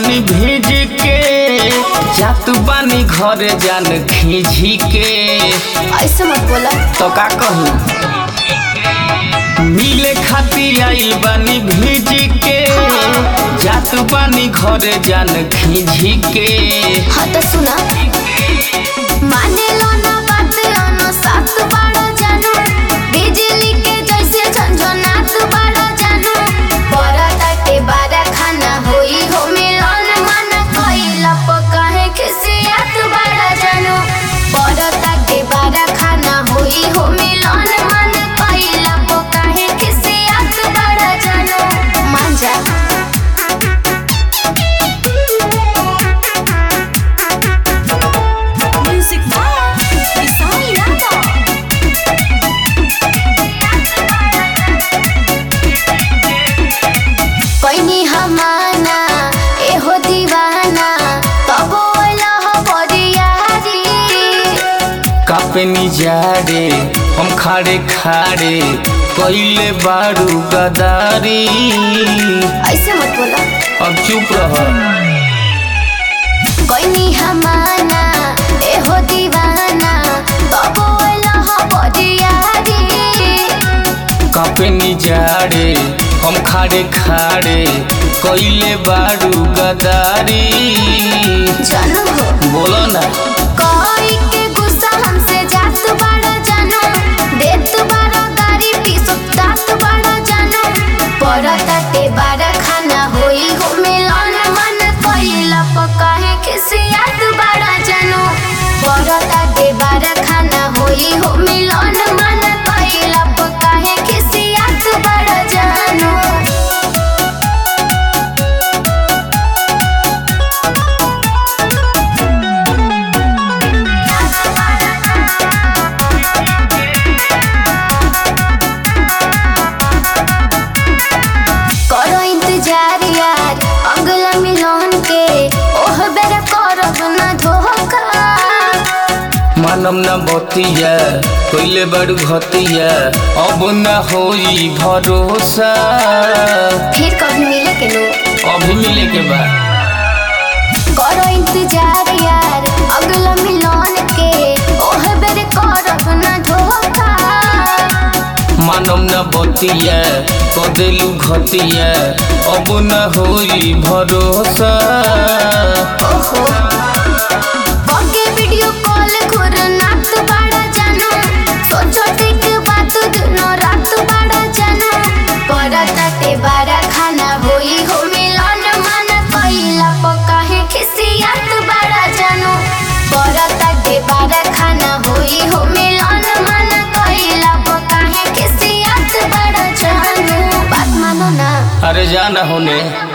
बानी भेज के जात बानी घरे जान खींची के ऐसे मत बोला तो का कहूँ मिले खातिर आइल बानी भेज के जात बानी घरे जान खींची के हाँ तो सुना माने लो ना बात अनो साथ बाड़ा जानू बिजली के जैसे झंझनात बाड़ा जानू बरता के बारा खाना होई हो मिलन मन कइला पकाहे खिसियत बाड़ा जानू बरता के बारा खाना होई हो मिलन मन कइला पकाहे खिसियत बाड़ा जानू मान जा Music Box. Isai Yada. कैनी हमाना एहो दीवाना तब ओला हो बरियारी कापनी जा रे हम खाड़े खाड़े कइले बारू गदारी ऐसे मत बोला अब चुप रह कैनी हमाना एहो दीवाना तब ओला हो बरियारी कापनी जा रे हम खाड़े खाड़े कइले बारू गदारी जानू हो बोलो ना कोई के गुस्सा हमसे जात बाड़ा जानू देत बाड़ा गारी पी सुतात बाड़ा जानू पड़ता ते बाड़ा खाना होई हो मिलन मन कइला पकाहे खिसियत बाड़ा जानू पड़ता ते बाड़ा खाना होई हो मिलन मन कइला पकाहे खिसियत बाड़ा जानू करो इंतजार यार अगला मिलन के ओह बेरा करब ना धोखा मानम ना बतिया कइले बारू घतिया अब ना होई भरोसा फिर कभी मिले के लो अभी मिले के बाद करो इंतजार यार अगला मिलन के ओह बेरा करब ना धोखा मानम न बतिया कदेलू घतिया अब न होई भरोसा ओहो ओके वीडियो कॉल खुर नात बाड़ा जानो सोचो टिक बात दिनो रात बाड़ा जानो परता ते बारा खाना होई हो मिलन मन कइला पकाहे खिसियत बाड़ा जानो परता ते बारा खाना होई हो मिलन मन कइला पकाहे खिसियत बाड़ा जानो बात मानो ना अरे जाना होने